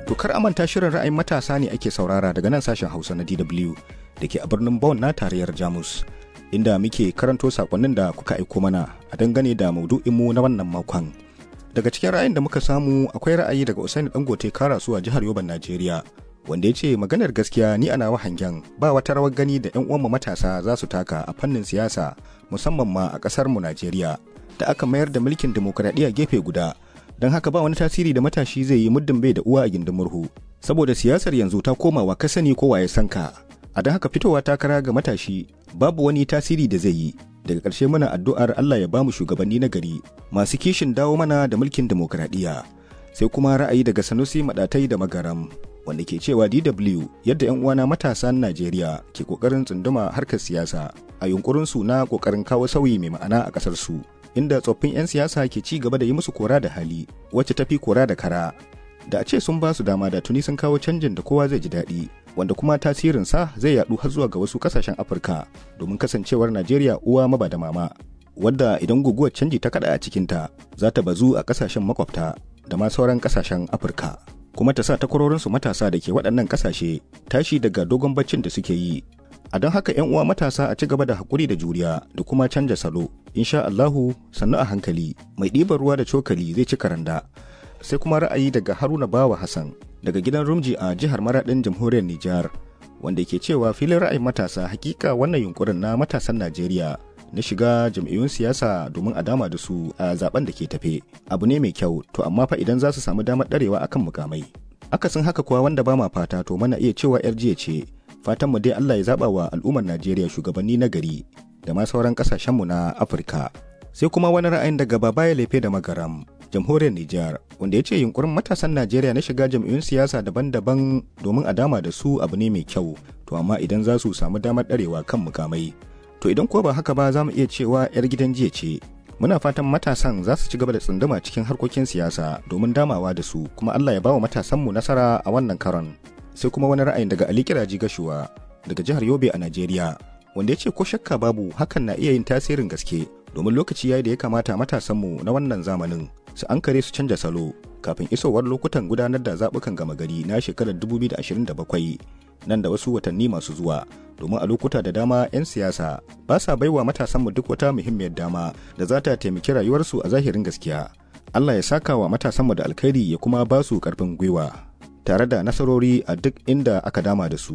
To kar a manta shirin ra'ayin matasa ne ake saurara daga nan sashen Hausa na DW da ke a birnin Bonn na tarayyar Jamus. Inda muke karanto sakonnin da kuka aiko mana a dangane da maudu'inmu na wannan makon. Daga cikin ra'ayin da muka samu akwai ra'ayi daga Usaini Dangote Karasu a jihar Yoban Najeriya. Wanda ya ce maganar gaskiya ni ana hangen ba wata rawar gani da 'yan uwanmu matasa za su taka a fannin siyasa musamman ma a ƙasar mu Najeriya da aka mayar da mulkin dimokuraɗiyya gefe guda don haka ba wani tasiri da matashi zai yi muddin bai da uwa a gindin murhu saboda siyasar yanzu ta komawa ka sani ko waye sanka a don haka fitowa takara ga matashi babu wani tasiri da zai yi daga ƙarshe muna addu'ar Allah ya bamu shugabanni na gari masu kishin dawo mana da mulkin dimokuraɗiyya sai kuma ra'ayi daga Sanusi Madatai da Magaram wanda ke cewa DW yadda 'yan uwana matasan Najeriya ke kokarin tsunduma harkar siyasa a yunkurin su na kokarin kawo sauyi mai ma'ana a ƙasar su inda tsoffin 'yan siyasa ke ci gaba da yi musu kora da hali wacce tafi kora da kara da a ce sun ba su dama da tuni sun kawo canjin da kowa zai ji daɗi wanda kuma tasirinsa zai yaɗu har zuwa ga wasu ƙasashen afirka domin kasancewar najeriya uwa maba da mama wadda idan guguwar canji ta kaɗa a cikinta za ta bazu a ƙasashen makwabta da ma sauran ƙasashen afirka kuma ta sa takwarorinsu matasa da ke waɗannan ƙasashe tashi daga dogon baccin da suke yi a don haka 'yan uwa matasa a ci gaba da haƙuri da juriya da kuma canja salo insha Allahu sannu a hankali mai ɗiban ruwa da cokali zai ci karanda sai kuma ra'ayi daga Haruna Bawa Hassan daga gidan Rumji a jihar Maraɗin jamhuriyar Nijar wanda ke cewa filin ra'ayin matasa hakika wannan yunkurin na matasan Najeriya na shiga jam'iyyun siyasa domin a dama da su a zaben da ke tafe abu ne mai kyau to amma fa idan za su samu damar ɗarewa akan mukamai akasin haka kuwa wanda ba ma fata to mana iya cewa yar jiya ce fatan mu dai Allah ya zaba wa al'ummar Najeriya shugabanni na gari da ma sauran kasashenmu na Afirka. Sai kuma wani ra'ayin daga Babaya Lefe da Magaram, jamhuriyar Nijar, wanda ya ce yunkurin matasan Najeriya na shiga jam'iyyun siyasa daban-daban domin a dama da su abu ne mai kyau, to amma idan za su samu damar ɗarewa kan mukamai. To idan ko ba haka ba za mu iya cewa 'yar gidan jiya ce. Muna fatan matasan za su ci gaba da tsunduma cikin harkokin siyasa domin damawa da su, kuma Allah ya ba wa matasanmu nasara a wannan karon. sai kuma wani ra'ayin daga Ali Kiraji Gashuwa daga jihar Yobe a Najeriya wanda ya ce ko shakka babu hakan na iya yin tasirin gaske domin lokaci yayi da ya kamata matasanmu na wannan zamanin su ankare su canja salo kafin isowar lokutan gudanar da zaɓukan gama gari na shekarar 2027 nan da wasu watanni masu zuwa domin a lokuta da dama 'yan siyasa ba sa baiwa matasanmu duk wata muhimmiyar dama da za ta taimaki rayuwarsu a zahirin gaskiya Allah ya saka wa matasanmu da alkhairi ya kuma ba su ƙarfin gwiwa tare da nasarori a duk inda aka dama da su.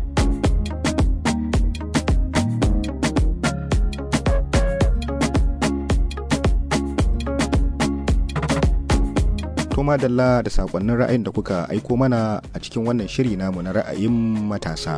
Toma Dalla da sakonnin ra'ayin da kuka aiko mana a cikin wannan shiri namu na ra'ayin matasa.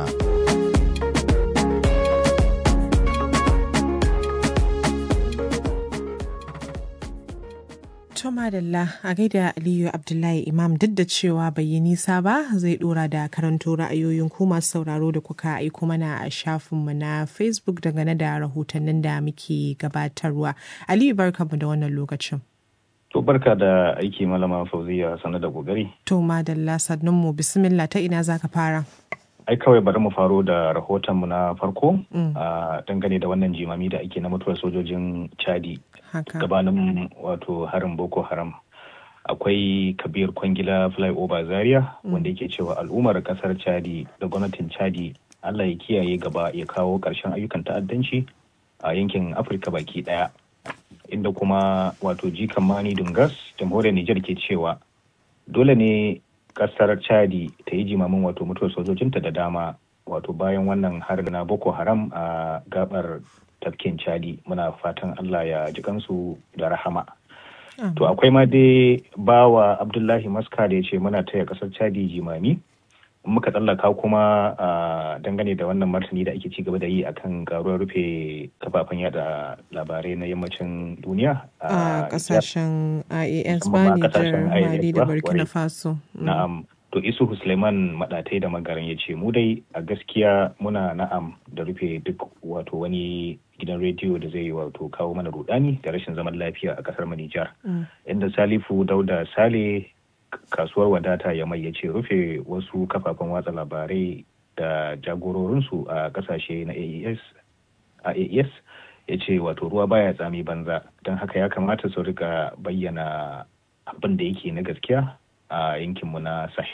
To madalla a gaida Aliyu Abdullahi Imam duk da cewa bai yi nisa ba zai dora da karanto ra'ayoyin ku masu sauraro da kuka aiko mana a shafinmu na Facebook dangane da rahotannin da muke gabatarwa. Aliyu barkamu da wannan lokacin. To barka da aiki malama Fauziya sanar da kokari. To madalla sannunmu bismillah ta ina zaka fara. ai kawai bari mu faro da rahotonmu na farko a dangane da wannan jimami da ake na mutuwar sojojin chadi gabanin wato harin boko haram akwai kabir kwangila flyover zaria wanda yake cewa al'ummar kasar chadi da gwamnatin chadi allah ya kiyaye gaba ya kawo ƙarshen ayyukan ta'addanci a yankin afirka baki daya inda kuma wato jikan mani dungas jamhuriyar nijar ke cewa dole ne kasar chadi ta yi jimamin wato mutuwar sojojinta da dama wato bayan wannan harin na boko haram a gabar tafkin chadi muna fatan allah ya ji kansu da rahama to akwai ma dai bawa abdullahi maska da ya ce muna taya kasar chadi jimami muka tsallaka kuma a dangane da wannan martani da ake ci gaba da yi akan garuwar rufe kafafen yada labarai na yammacin duniya a kasashen IAS ba Nijar, Mali da Burkina Faso. Na'am. To Isuhu Suleiman Madatai da Magaran ya ce mu dai a gaskiya muna na'am da rufe duk wato wani gidan rediyo da zai wato kawo mana rudani da rashin zaman lafiya a kasar Nijar. Inda Salifu Dauda Sale kasuwar wadata ya mai ya ce rufe wasu kafafen watsa labarai da jagororinsu a kasashe na AES AES ya ce wato ruwa baya tsami banza don haka ya kamata su rika bayyana abin da yake na gaskiya a yankinmu na Sahel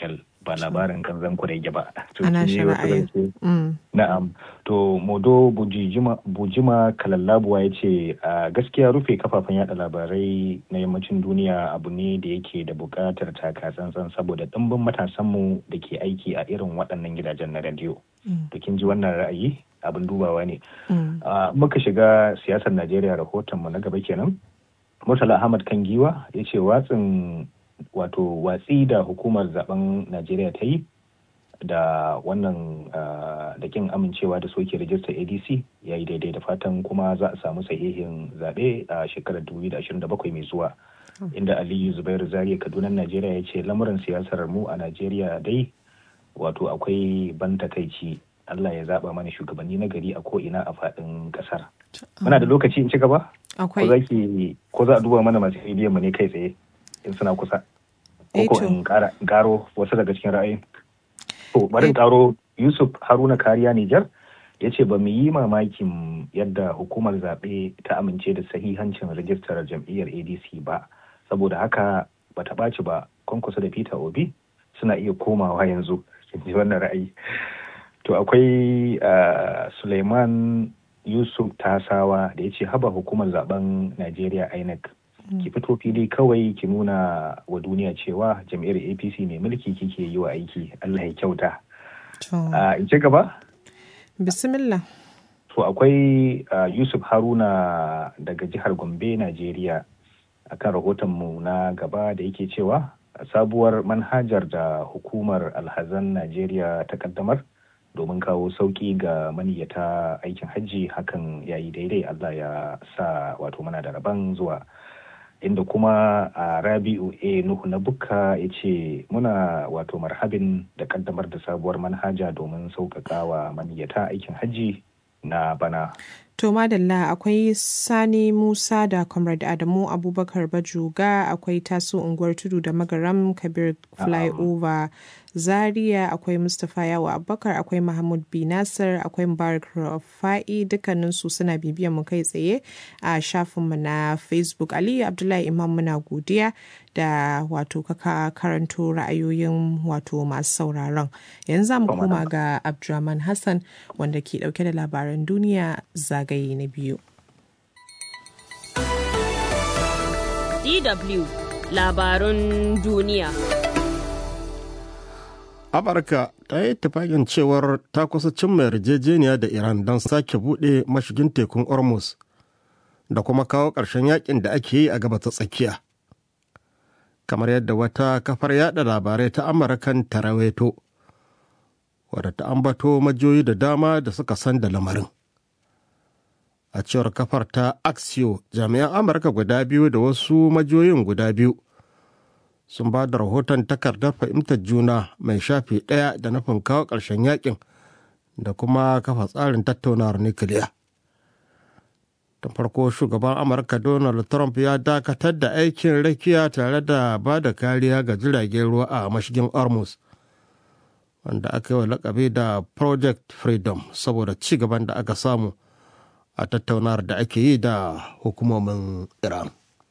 ba labarin kanzan kurege ba. Ana shari'a. Na'am. To Modo Bujima, Bujima Kalallabuwa ya ce a gaskiya rufe kafafen yada labarai na yammacin duniya abu ne da yake da buƙatar taka tsantsan saboda ɗimbin matasanmu da ke aiki a irin waɗannan gidajen na rediyo. To kin ji wannan ra'ayi abin dubawa ne. Muka shiga siyasar Najeriya rahotonmu na gaba kenan. Murtala Ahmad Kangiwa ya ce watsin wato watsi da hukumar zaben najeriya ta yi da wannan da kin amincewa da soke rajistar adc ya yi daidai da fatan kuma za a samu sahihin zaɓe a shekarar 2027 mai zuwa inda aliyu zubairu zariya kaduna najeriya ya ce lamuran siyasar mu a najeriya dai wato akwai ban takaici allah ya zaɓa mana shugabanni na gari a ko'ina a faɗin ƙasar muna da lokaci in ci gaba ko za a duba mana masu bidiyon mu ne kai tsaye in suna kusa. Ko in karo wasu daga cikin ra'ayi. To bari karo Yusuf Haruna Kariya Nijar ya ce ba mu yi mamakin yadda hukumar zaɓe ta amince da sahihancin rajistar jam'iyyar ADC ba. Saboda haka ba ta ɓaci ba kwankwasa da Peter Obi suna iya komawa yanzu. ji wannan ra'ayi. To akwai Suleiman Yusuf Tasawa da ya ce haba hukumar zaben Najeriya INEC ki fito fili kawai ki nuna wa duniya cewa jam'iyyar apc mai mulki kike yi wa aiki allah ya kyauta in ci gaba bismillah to akwai yusuf haruna daga jihar gombe najeriya akan rahotonmu na gaba da yake cewa sabuwar manhajar da hukumar alhazan najeriya ta kaddamar domin kawo sauki ga maniyyata aikin hajji hakan ya yi daidai allah ya sa wato mana da rabon zuwa inda kuma a rabi'u a nuhu na bukka ya ce muna wato marhabin da kaddamar da sabuwar manhaja domin sauƙaƙa wa maniyyata aikin hajji na bana To madalla akwai Sani Musa da Comrade Adamu Abubakar Bajuga akwai taso unguwar tudu da magaram Kabir Flyover Zaria akwai Mustapha Yawo Abubakar akwai Mahmud B Nasir akwai Mubarak Rafa'i dukkaninsu suna bibiyan mu kai tsaye a shafinmu na Facebook Aliyu Abdullahi Imam muna godiya da wato kaka karanto ra'ayoyin wato masu sauraron yanzu mu koma ga Abdulrahman Hassan wanda ke dauke da labaran duniya zagaye na biyu. DW labarun duniya. Amurka ta yi tufaƙin cewar ta kusa cimma yarjejeniya da Iran don sake buɗe mashigin tekun Hormuz da kuma kawo ƙarshen yakin da ake yi a gaba ta tsakiya. Kamar yadda wata kafar yada labarai ta Amurkan ta rawaito, wadda ta ambato majoyi da dama da suka san da lamarin. A cewar kafar ta Axio, jami'an Amurka guda biyu da wasu majoyin guda biyu sun ba da rahoton takardar fahimtar juna mai shafi ɗaya da nufin kawo ƙarshen yakin da kuma kafa tsarin tattaunawar nukiliya. da farko shugaban amurka donald trump ya dakatar da aikin rakiya tare da ba da kariya ga jiragen ruwa a mashigin hormuz wanda aka yi wa lakabi da project freedom saboda ci gaban da aka samu a tattaunawar da ake yi da hukumomin iran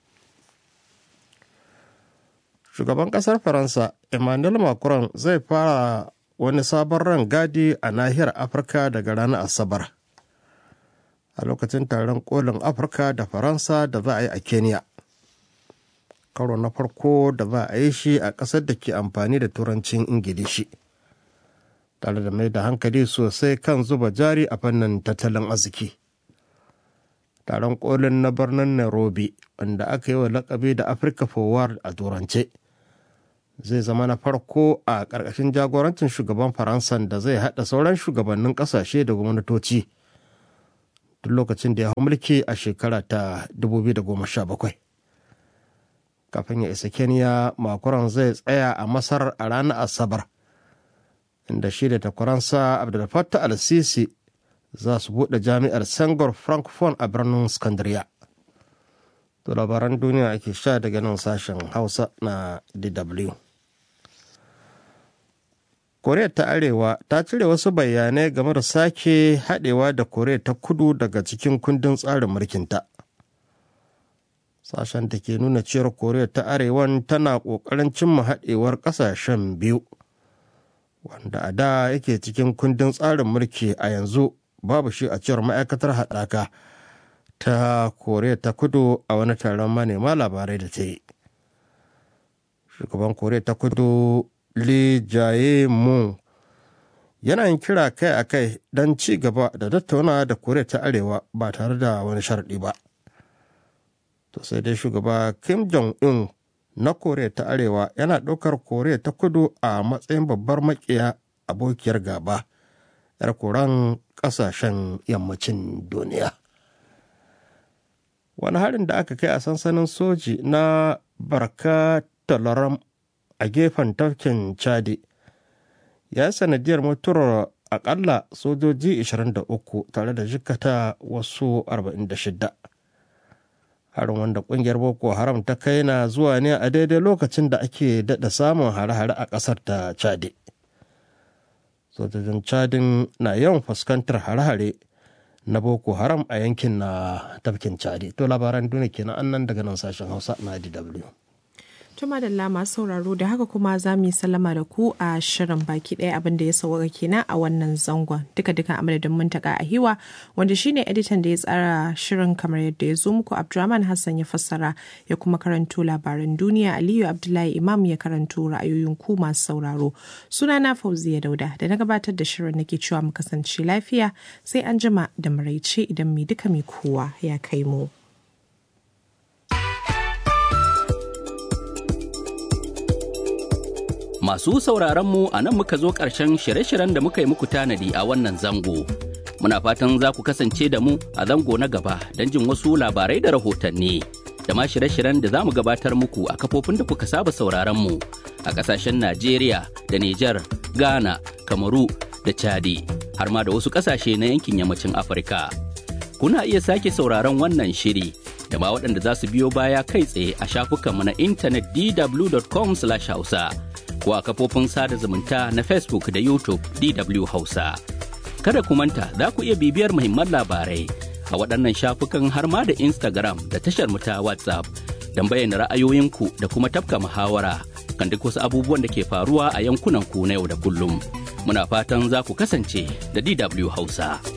shugaban kasar faransa emmanuel macron zai fara wani sabon rangadi a nahiyar afirka daga ranar asabar a lokacin taron kolin afirka da faransa da za a yi a kenya karo na farko da za a yi shi a ƙasar da ke amfani da turancin ingilishi tare da mai da hankali sosai kan zuba jari a fannin tattalin arziki taron kolin na birnin nairobi wanda aka yi wa lakabi da africa forward a turance zai zama na farko a ƙarƙashin jagorancin shugaban faransa da zai haɗa sauran shugabannin ƙasashe da gwamnatoci tun lokacin da ya hau mulki a shekara ta 2017 kafin ya isa kenya makuran zai tsaya a masar a ranar asabar inda shi da takwaransa abdulfatta al-sisi za su buɗe jami'ar sangor francophone a birnin scandria to labaran duniya ake sha daga nan sashen hausa na dw koriya ta arewa ta cire wasu bayanai game da sake haɗewa da koriya ta kudu daga cikin kundin tsarin mulkinta sashen da ke nuna cewar koriya ta arewan tana ƙoƙarin cimma haɗewar ƙasashen biyu wanda a da yake cikin kundin tsarin mulki a yanzu babu shi a cewar ma'aikatar haɗaka ta koriya ta kudu a wani taron manema labarai da ta yi shugaban koriya ta kudu lee jae moon yana yin kira kai a kai don ci gaba da tattauna da koriya ta arewa ba tare da wani sharɗi ba to sai dai shugaba kim jong-un na koriya ta arewa yana ɗaukar koriya ta kudu a matsayin babbar makiya abokiyar gaba 'yar koran ƙasashen yammacin duniya wani harin da aka kai a sansanin soji na barka talaram a gefen tafkin chadi ya sanadiyar mutuwar akalla sojoji 23 tare da jikata wasu 46 harin wanda kungiyar boko haram ta kai na zuwa ne a daidai lokacin da ake daɗa samun hare-hare a ƙasar ta chadi sojojin chadin na yawan fuskantar hare-hare na boko haram a yankin na tafkin chadi to labaran duniya kenan annan daga nan sashen hausa na dw Tuma da lama sauraro da haka kuma za mu yi sallama da ku a shirin baki ɗaya abin da ya sauka kenan a wannan zangon duka duka a madadin muntaka a hiwa wanda shine editan da ya tsara shirin kamar yadda ya zo muku Abdulrahman Hassan ya fassara ya kuma karanto labaran duniya Aliyu Abdullahi Imam ya karanto ra'ayoyin ku masu sauraro sunana Fauziya Dauda da na gabatar da shirin nake cewa mu kasance lafiya sai an jima da maraice idan mai duka mai kowa ya kai mu. Masu sauraron mu a nan muka zo ƙarshen shirye-shiryen da muka yi muku tanadi a wannan zango. Muna fatan za ku kasance da mu a zango na gaba don jin wasu labarai da rahotanni. Da ma shirye-shiryen da za mu gabatar muku a kafofin da kuka saba sauraron mu a ƙasashen Najeriya da Nijar, Ghana, Kamaru da Chadi, har ma da wasu ƙasashe na yankin yammacin Afirka. Kuna iya sake sauraron wannan shiri da ma waɗanda za su biyo baya kai tsaye a shafukanmu na intanet dw.com/hausa. ko a kafofin sada zumunta na Facebook da YouTube DW Hausa. Kada ku manta za ku iya bibiyar muhimman labarai a waɗannan shafukan har ma da Instagram da tashar mu ta WhatsApp don bayyana ra'ayoyinku da kuma tafka muhawara kan duk wasu abubuwan da ke faruwa a yankunan ku na yau da kullum. Muna fatan za ku kasance da DW Hausa.